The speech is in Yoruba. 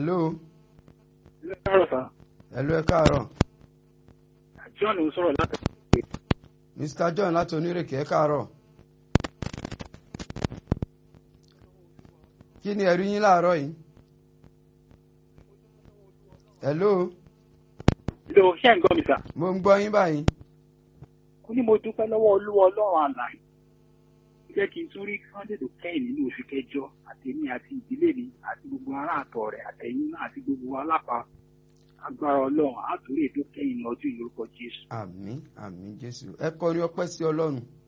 hello Ilé káàrọ̀ sá. hello ẹ káàárọ̀ John ń sọ̀rọ̀ láti mr john láti onírèké ẹ káàárọ̀ kí ni ẹ̀rí yín láàárọ̀ yìí hello ilé iṣẹ́ nǹkan mi sá. mo ń gbọ́ yín báyìí Ó ní mo dúpẹ́ lọ́wọ́ olúwa ọlọ́run àlàyé. Ó jẹ́ kí n tún rí Sunday tó kẹ́yìn nínú oṣù kẹjọ àtẹ̀mí àti ìdílé mi àti gbogbo ará àtọ̀ rẹ̀ àtẹ̀yìn náà àti gbogbo alápa. Agbára ọlọ́run àtúrò ètò kẹ́yìn ní ọdún ìlórúkọ Jésù. àmín àmín jésù ẹ kọrin ọpẹ́ sí ọlọ́run